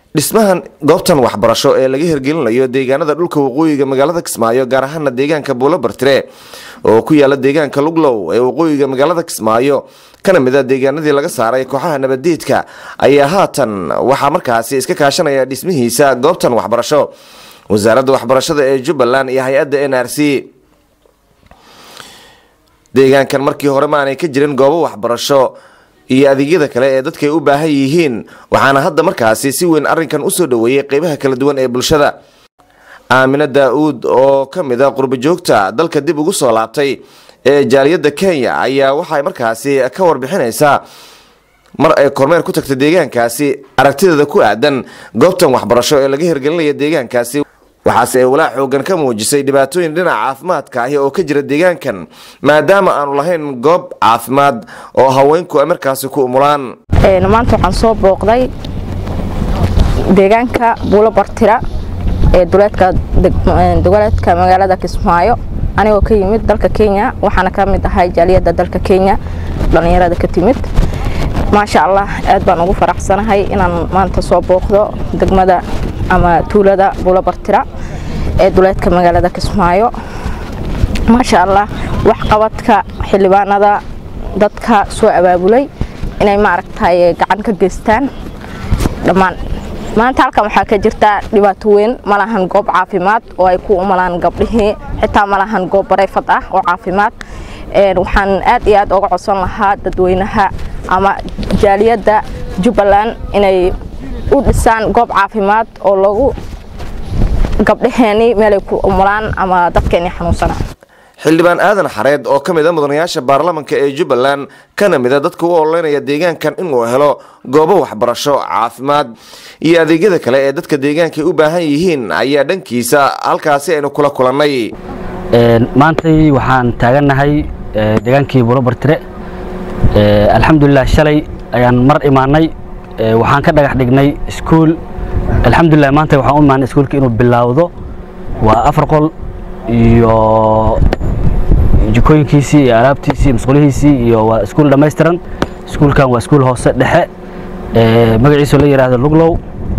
dhismahan goobtan waxbarasho ee laga hirgelinayo deegaanada dhulka waqooyiga magaalada kismaayo gaar ahaana deegaanka buulo bartire oo ku yaala deegaanka luglow ee waqooyiga magaalada kismaayo kana mid a deegaanadii laga saaray kooxaha nabadeedka ayaa haatan waxaa markaasi iska kaashanaya dhismihiisa goobtan waxbarasho wasaaradda waxbarashada ee jubbaland iyo hay-adda n r c deegaankan markii hore ma aanay ka jirin goobo waxbarasho iyo adeegyada kale ee dadkay u baahan yihiin waxaana hadda markaasi si weyn arrinkan usoo dhoweeyey qeybaha kala duwan ee bulshada aamine daa-uud oo ka mid a qurbajoogta dalka dib ugu soo laabtay ee jaaliyadda kenya ayaa waxay markaasi ka warbixinaysaa mar ay kormeer ku tagtay deegaankaasi aragtideeda ku aadan goobtan waxbarasho ee laga hirgelinaya deegaankaasi waxaase ay walaac xoogan ka muujisay dhibaatooyin dhinaca caafimaadka ahi oo ka jira deegaankan maadaama aanu lahayn goob caafimaad oo haweenku ay markaasi ku umulaan maanta waxaan soo booqday deegaanka buulo bartira ee duleedka magaalada kismaayo anigoo ka yimid dalka kenya waxaana ka mid ahay jaaliyadda dalka kenya dhallinyarada ka timid maasha allah aad baan ugu faraxsanahay inaan maanta soo booqdo degmada ama tuulada buulo bartira ee duleedka magaalada kismaayo maasha allah waxqabadka xildhibaanada dadka soo abaabulay inay maaragtay gacan ka geystaan dhammaan maanta halkan waxaa ka jirta dhibaato weyn malahan goob caafimaad oo ay ku umalaan gabdhihii xitaa malahan goob bareyfad ah oo caafimaad waxaan aad iyo aad uga codsan lahaa dadweynaha ama jaaliyadda jubbaland inay u dhisaan goob caafimaad oo lagu gabdhaheeni meelay ku umulaan ama dadkeeni xanuunsanaa xildhibaan aadan xareed oo ka mid a mudanayaasha baarlamanka ee jubbaland kana mid a dadka u ololeynaya deegaankan inuu helo goobo waxbarasho caafimaad iyo adeegyada kale ee dadka deegaanka u baahan yihiin ayaa dhankiisa halkaasi aynu kula kulannay maantay waxaan taagannahay deegaankii buulo bartire alxamdulilah shalay ayaan mar imaanay waxaan ka dhagax dhignay iskuul alxamdulilah maanta waxaan u imaanay iskuulka inuu bilaawdo waa afar qol iyo jikooyinkiisii iyo alaabtiisii masquulihiisii iyo waa iskuul dhammaystiran iskuulkan waa iskuul hoose dhexe magaciisu la yidhaahdo luglow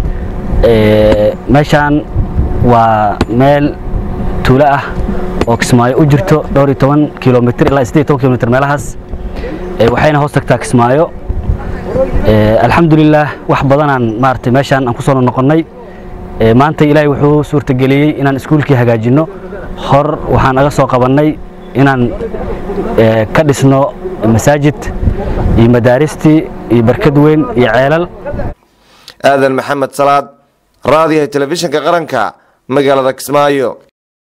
meeshaan waa meel tuulo ah oo kismaayo u jirto dhowr iyo toban kilomitr ilaa siddeed iyo toban kilomitr meelahaas waxayna hoos tagtaa kismaayo alxamdulilah wax badanaan maaragtay meeshaan aan ku soo noqonnay maanta ilaahay wuxuu suurtageliyey inaan iskuulkii hagaajinno hor waxaan aga soo qabannay inaan ka dhisno masaajid iyo madaaristii iyo barkad weyn iyo ceelal aadan maxamed salaad raadiyaha telefishinka qaranka magaalada kismaayo